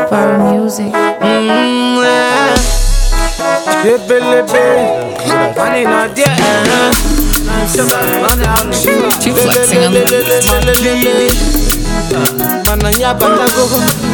Power Music. Mm, yeah. Lebelebe. Money not there. uh-huh. Money on the- Keep flexing on the Lelelelelelele. Mana nyaba tago.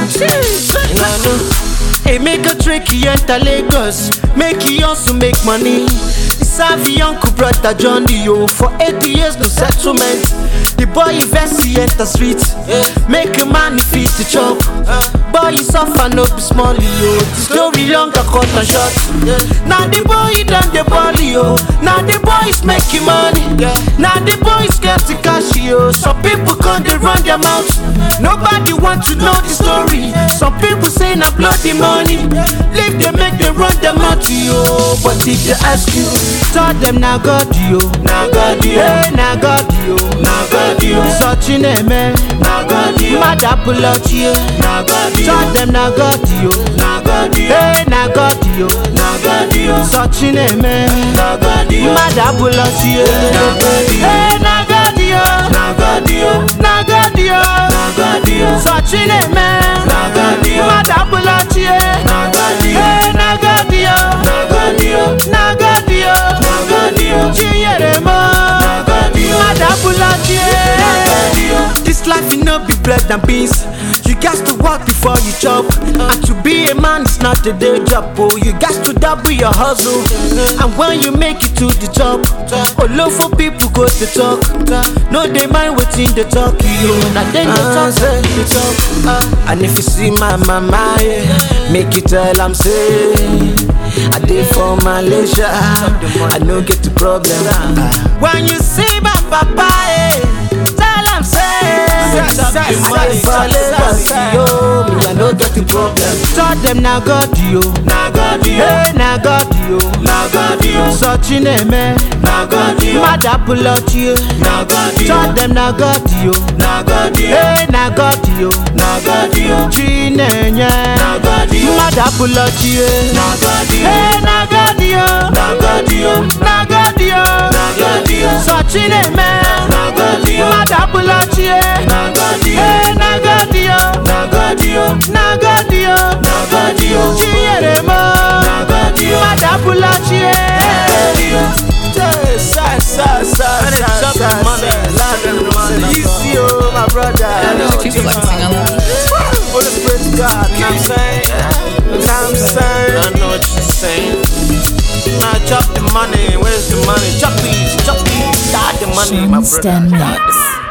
Nanu. Hey, make a trick, he enter Lagos. Make he also make money. Savvy uncle brother Johnny yo for 80 years no settlement. The boy invest he enter street. Make a man feed the chop. Boy you suffer no be small yo. The story longer cut and short. Now the boy he done the ball yo. Now the boy is making money. Now the boy is getting cash yo. Some people can't they run their mouth. Nobody want to know the story. Some people say na bloody money. Leave them make them run their mouth yo. But if they ask you, tell them na God yo. Na God yo. Hey na God yo. Na God yo. Searching man. Na God yo. Mad apple out yo. Na God yo. Tell them na God yo. Na God yo. Hey na God yo. Na God yo. Searching man. Na God yo. Mad apple out yo. Na God yo. Hey na God yo. Na God yo. Na God yo. Na God yo. Searching man. Na God yo. Mad apple out yo. Na God yo. Hey na God yo. Na God yo. Na God yo. Na God yo. Chinyere mo. Na God yo. Mad apple out yo. Na God yo. This life you know be bread and beans. You got to work before you chop. And to be a man is not a day job. Oh, you got to double your hustle. And when you make it to the top, oh, low for people go to talk. No, they mind waiting the talk. You now then they talk, say the talk. And if you see my mama, yeah, make it tell I'm say I did for Malaysia. I no get the problem. When you see my papa, eh, tell him say. I dey for Lagos, yo, me I no get the problem. Tell them na God yo, na God yo, hey na God yo, na God yo. Searching man, na God yo. Mad apple out yo, na God yo. Tell them na God yo, na God yo, hey na God yo, na God yo. Chinenye, na God yo. Mad apple out yo, na God yo, hey na God yo, na God yo, na God yo, na God yo. Searching man, na God yo. Mad apple out yo, na God yo, hey na God yo, na God yo, na God yo, na God yo. Chinyere mo, na God yo. Mad apple out yo, na God yo. Sa sa sa sa sa sa Easy oh my brother. Keep flexing on the Holy Spirit God, you know what I'm saying? You know what I'm saying? I know what you're saying. Now chop the money, where's the money? Chop these, chop these, got the money, my brother. Stem Mix.